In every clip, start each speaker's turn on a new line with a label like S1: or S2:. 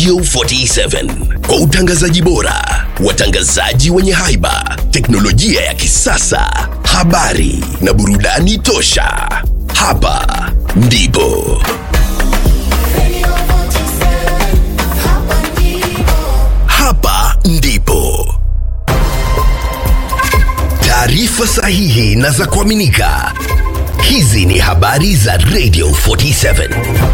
S1: Radio 47 kwa utangazaji bora, watangazaji wenye haiba, teknolojia ya kisasa, habari na burudani tosha. Hapa ndipo
S2: Radio 47, hapa ndipo.
S1: hapa ndipo taarifa sahihi na za kuaminika. Hizi ni habari za Radio 47.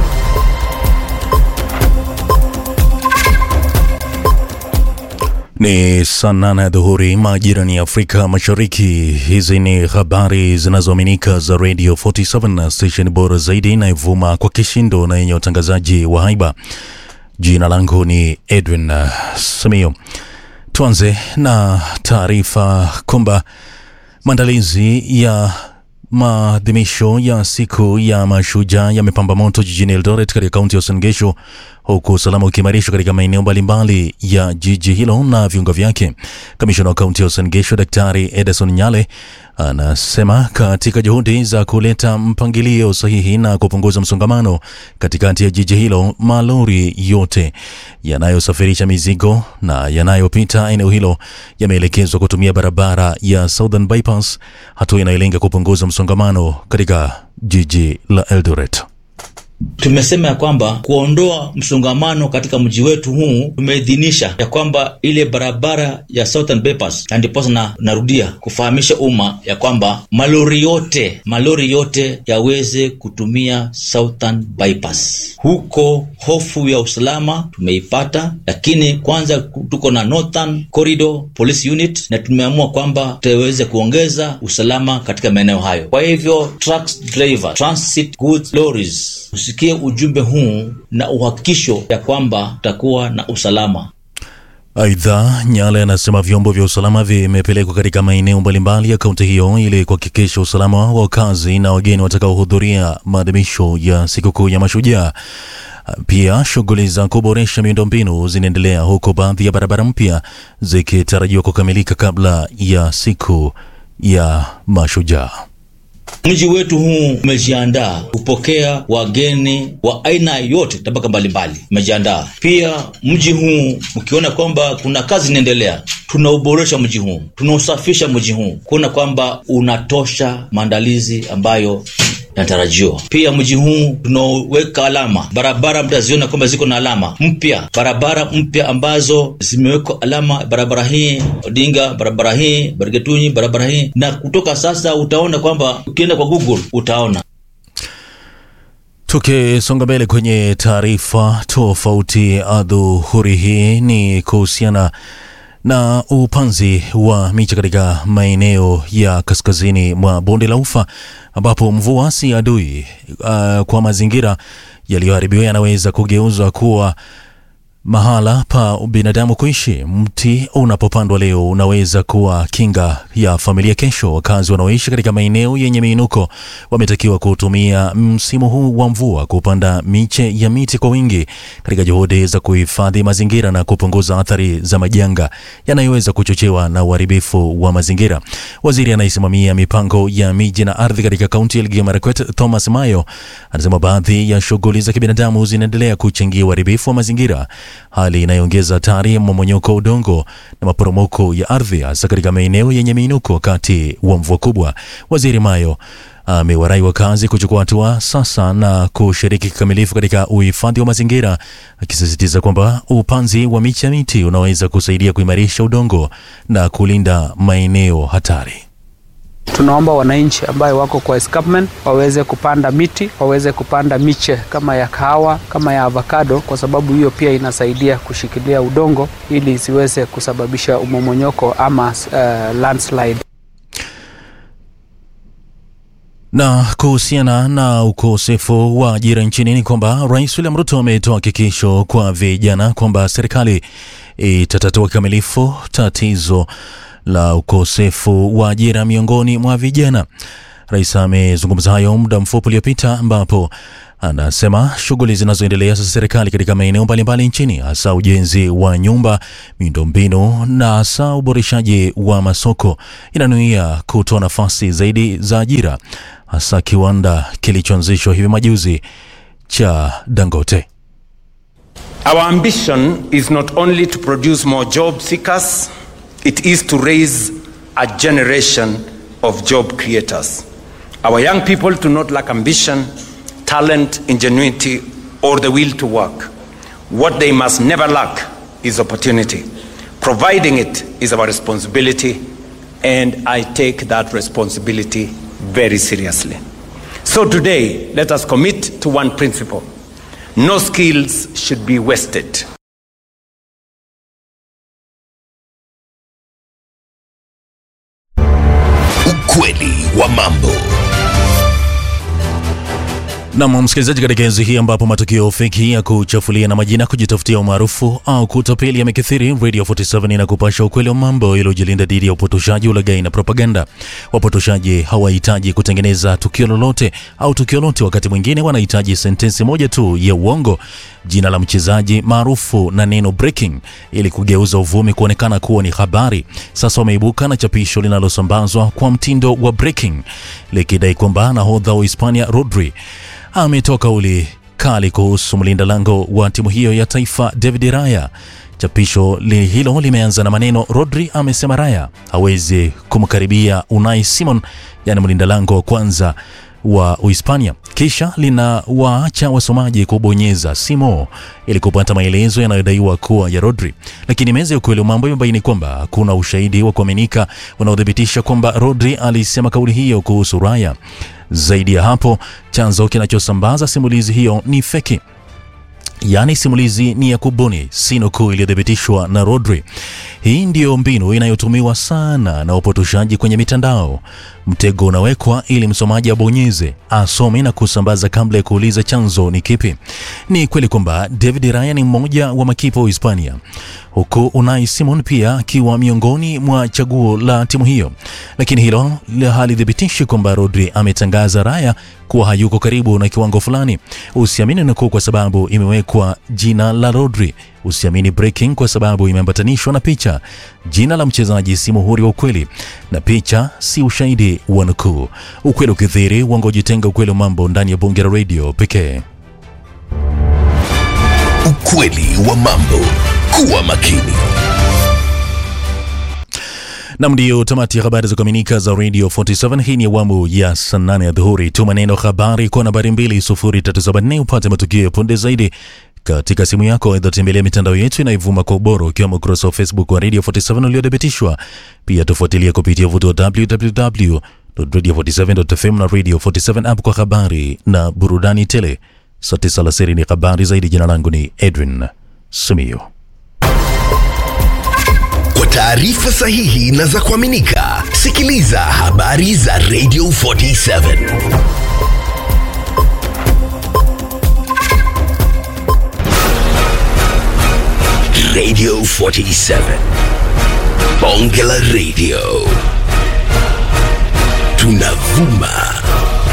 S3: Ni saa nane ya dhuhuri majirani ya Afrika Mashariki. Hizi ni habari zinazoaminika za Radio 47 na station bora zaidi inayovuma kwa kishindo na yenye utangazaji wa haiba. Jina langu ni Edwin uh, Samio. Tuanze na taarifa kwamba maandalizi ya maadhimisho ya siku ya mashujaa yamepamba moto jijini Eldoret katika kaunti ya Uasin Gishu, huku usalama ukiimarishwa katika maeneo mbalimbali ya jiji hilo na viunga vyake. Kamishona wa kaunti ya Uasin Gishu Daktari Edison Nyale anasema katika juhudi za kuleta mpangilio sahihi na kupunguza msongamano katikati ya jiji hilo, malori yote yanayosafirisha mizigo na yanayopita eneo hilo yameelekezwa kutumia barabara ya Southern Bypass, hatua inayolenga kupunguza msongamano katika jiji la Eldoret.
S4: Tumesema ya kwamba kuondoa msongamano katika mji wetu huu, tumeidhinisha ya kwamba ile barabara ya Southern Bypass, na ndiposa na, narudia kufahamisha umma ya kwamba malori yote malori yote yaweze kutumia Southern Bypass. Huko hofu ya usalama tumeipata, lakini kwanza tuko na Northern Corridor Police Unit na tumeamua kwamba tutaweze kuongeza usalama katika maeneo hayo. Kwa hivyo trucks driver, transit goods lorries usikie ujumbe huu na uhakikisho ya kwamba tutakuwa na usalama.
S3: Aidha, Nyale anasema vyombo vya usalama vimepelekwa katika maeneo mbalimbali ya kaunti hiyo ili kuhakikisha usalama wa wakazi na wageni watakaohudhuria maadhimisho ya sikukuu ya Mashujaa. Pia shughuli za kuboresha miundombinu zinaendelea huku baadhi ya barabara mpya zikitarajiwa kukamilika kabla ya siku ya Mashujaa.
S4: Mji wetu huu umejiandaa kupokea wageni wa aina yote, tabaka mbalimbali umejiandaa. Pia mji huu ukiona kwamba kuna kazi inaendelea, tunauboresha mji huu, tunausafisha mji huu, kuona kwamba unatosha maandalizi ambayo yanatarajiwa. Pia mji huu tunaweka alama barabara, mtaziona kwamba ziko na alama mpya, barabara mpya ambazo zimewekwa alama, barabara hii Odinga, barabara hii Bargetunyi, barabara hii, na kutoka sasa utaona kwamba ukienda kwa Google utaona
S3: Tukisonga mbele kwenye taarifa tofauti, adhuhuri hii ni kuhusiana na upanzi wa miche katika maeneo ya kaskazini mwa bonde la Ufa ambapo mvua si adui uh, kwa mazingira yaliyoharibiwa yanaweza kugeuzwa kuwa mahala pa binadamu kuishi. Mti unapopandwa leo unaweza kuwa kinga ya familia kesho. Wakazi wanaoishi katika maeneo yenye miinuko wametakiwa kutumia msimu huu wa mvua kupanda miche ya miti kwa wingi katika juhudi za kuhifadhi mazingira na kupunguza athari za majanga yanayoweza kuchochewa na uharibifu wa mazingira. Waziri anayesimamia mipango ya miji na ardhi katika kaunti ya Elgeyo Marakwet, Thomas Mayo, anasema baadhi ya shughuli za kibinadamu zinaendelea kuchangia uharibifu wa mazingira hali inayoongeza hatari ya mmomonyoko wa udongo na maporomoko ya ardhi hasa katika maeneo yenye miinuko wakati wa mvua kubwa. Waziri Mayo amewarai wakazi kuchukua hatua sasa na kushiriki kikamilifu katika uhifadhi wa mazingira, akisisitiza kwamba upanzi wa miche ya miti unaweza kusaidia kuimarisha udongo na kulinda maeneo hatari.
S5: Tunaomba wananchi ambayo wako kwa escarpment waweze kupanda miti, waweze kupanda miche kama ya kahawa, kama ya avocado, kwa sababu hiyo pia inasaidia kushikilia udongo ili isiweze kusababisha umomonyoko ama uh, landslide.
S3: Na kuhusiana na ukosefu wa ajira nchini ni kwamba Rais William Ruto ametoa hakikisho kwa vijana kwamba serikali itatatua kikamilifu tatizo la ukosefu wa ajira miongoni mwa vijana. Rais amezungumza hayo muda mfupi uliopita, ambapo anasema shughuli zinazoendelea za serikali katika maeneo mbalimbali nchini, hasa ujenzi wa nyumba, miundombinu na hasa uboreshaji wa masoko, inanuia kutoa nafasi zaidi za ajira, hasa kiwanda kilichoanzishwa hivi majuzi cha Dangote.
S6: Our ambition is not only to produce more job seekers, it is to raise a generation of job creators. Our young people do not lack ambition, talent, ingenuity, or the will to work. What they must never lack is opportunity. Providing it is our responsibility, and I take that responsibility very seriously. So today, let us commit to one principle no skills should be wasted.
S1: Ukweli wa mambo.
S3: Nam msikilizaji, katika enzi hii ambapo matukio feki ya kuchafulia na majina, kujitafutia umaarufu au kutapeli yamekithiri, Radio 47 inakupasha ukweli wa mambo iliyojilinda dhidi ya upotoshaji, ulaghai na propaganda. Wapotoshaji hawahitaji kutengeneza tukio lolote au tukio lote, wakati mwingine wanahitaji sentensi moja tu ya uongo, jina la mchezaji maarufu na neno breaking, ili kugeuza uvumi kuonekana kuwa ni habari. Sasa wameibuka na chapisho linalosambazwa kwa mtindo wa breaking likidai kwamba nahodha wa Hispania Rodri ametoa kauli kali kuhusu mlinda lango wa timu hiyo ya taifa David Raya. Chapisho li hilo limeanza na maneno Rodri amesema Raya hawezi kumkaribia Unai Simon, yani mlinda lango wa kwanza wa Uhispania. Kisha linawaacha wasomaji kubonyeza simo ili kupata maelezo yanayodaiwa kuwa ya Rodri, lakini meza ya ukweli wa mambo imebaini kwamba hakuna ushahidi wa kuaminika unaothibitisha kwamba Rodri alisema kauli hiyo kuhusu Raya. Zaidi ya hapo, chanzo kinachosambaza simulizi hiyo ni feki yaani simulizi ni ya kubuni, si nukuu iliyothibitishwa na Rodri. Hii ndiyo mbinu inayotumiwa sana na wapotoshaji kwenye mitandao. Mtego unawekwa ili msomaji abonyeze, asome na kusambaza kabla ya kuuliza chanzo ni kipi. Ni kweli kwamba David Raya ni mmoja wa makipa wa Hispania, huku Unai Simon pia akiwa miongoni mwa chaguo la timu hiyo, lakini hilo halithibitishi kwamba Rodri ametangaza Raya kuwa hayuko karibu na kiwango fulani. Usiamini nukuu kwa sababu imewekwa jina la Rodri. Usiamini breaking kwa sababu imeambatanishwa na picha. Jina la mchezaji si muhuri wa ukweli, na picha si ushahidi wa nukuu. Ukweli ukithiri, uongo jitenga. Ukweli wa mambo ndani ya bunge la redio pekee.
S1: Ukweli wa mambo. Kuwa makini.
S3: Nam, ndiyo tamati ya habari za kuaminika za Radio 47. Hii ni awamu ya saa nane ya dhuhuri. Tuma neno habari kwa nambari 20374 upate matukio ya punde zaidi katika simu yako. Aidha, tembelea mitandao yetu inayovuma kwa ubora, ukiwemo ukurasa wa Facebook wa Radio 47 uliothibitishwa. Pia tufuatilia kupitia vuto wa www.radio47.fm na Radio 47 app kwa habari na burudani tele. Saa tisa alasiri ni habari zaidi. Jina langu ni Edwin Simiyu.
S1: Kwa taarifa sahihi na za kuaminika, sikiliza habari za Radio 47. Radio 47. Bonge la Radio. Tunavuma